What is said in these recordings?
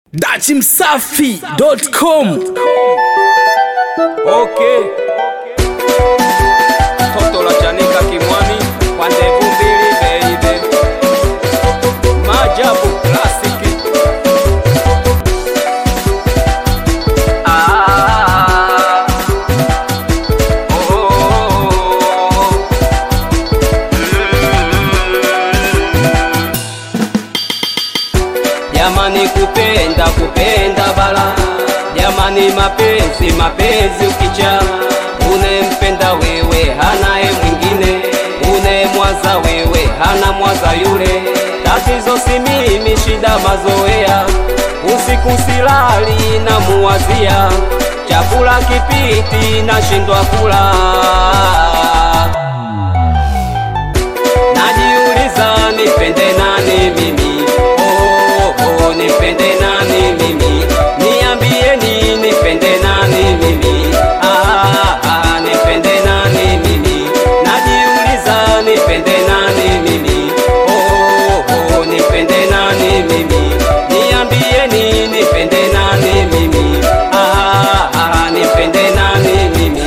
dachimsafi.com Okay. Toto la chanika kimwani kwa ndevu mbili baby. Maajabu klasiki. Ah. Oh, oh, oh. Jamani kupenda kupenda bala Jamani mapenzi mapenzi ukicha Unempenda wewe hanaye mwingine Unemwaza wewe hana mwaza yule Tatizo si mimi shida mazoea Usiku silali na muwazia Chakula kipiti nashindwa kula Najiuliza nipende nani mimi oh, oh, nipende nani mimi Niambieni nipende nani mimi ah, ah, nipende nani mimi Najiuliza nipende nani mimi oh, oh, nipende nani mimi Niambieni nipende nani mimi ah, ah, nipende nani mimi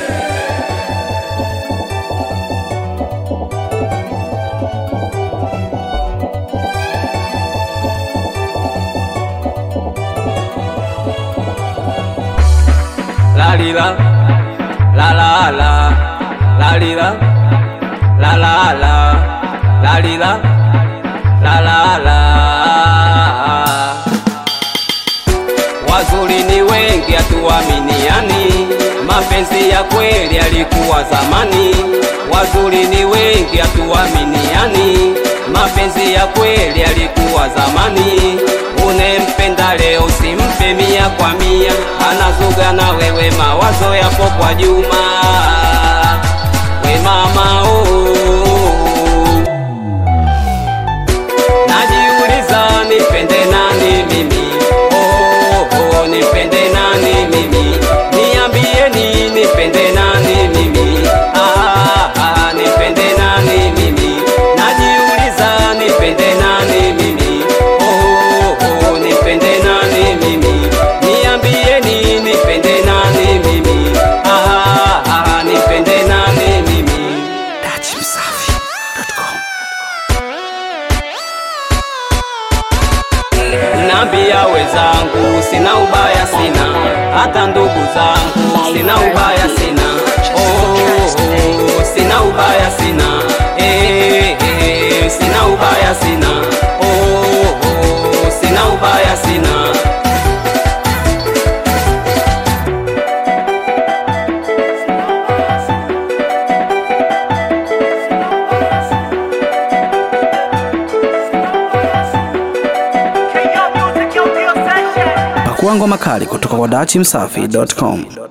la li la la la la la li la la la la la li la la la la Wazuri ni wengi hatuaminiani, mapenzi ya kweli yalikuwa zamani. Wazuri ni wengi hatuaminiani, mapenzi ya kweli yalikuwa zamani. Unempenda leo simpe mia kwa mia, anazuga na wewe, mawazo yapo kwa Juma. We mama oh. Najiuliza nipende nani mimi oh, oh, nipende nani mimi Niambieni nipende nani mimi ah, ah, nipende nani mimi Najiuliza nipende nani mimi oh, oh, nipende nani mimi Niambieni nipende nani mimi ah, ah, nipende nani mimi dachimsafi.com Nambia wezangu sina ubaya sina, hata ndugu zangu sina ubaya sina, oh, oh, sina ubaya sina, eh, eh, sina ubaya sina, oh, oh, sina ubaya sina. pakuangwa makali kutoka kwa dachimsafi.com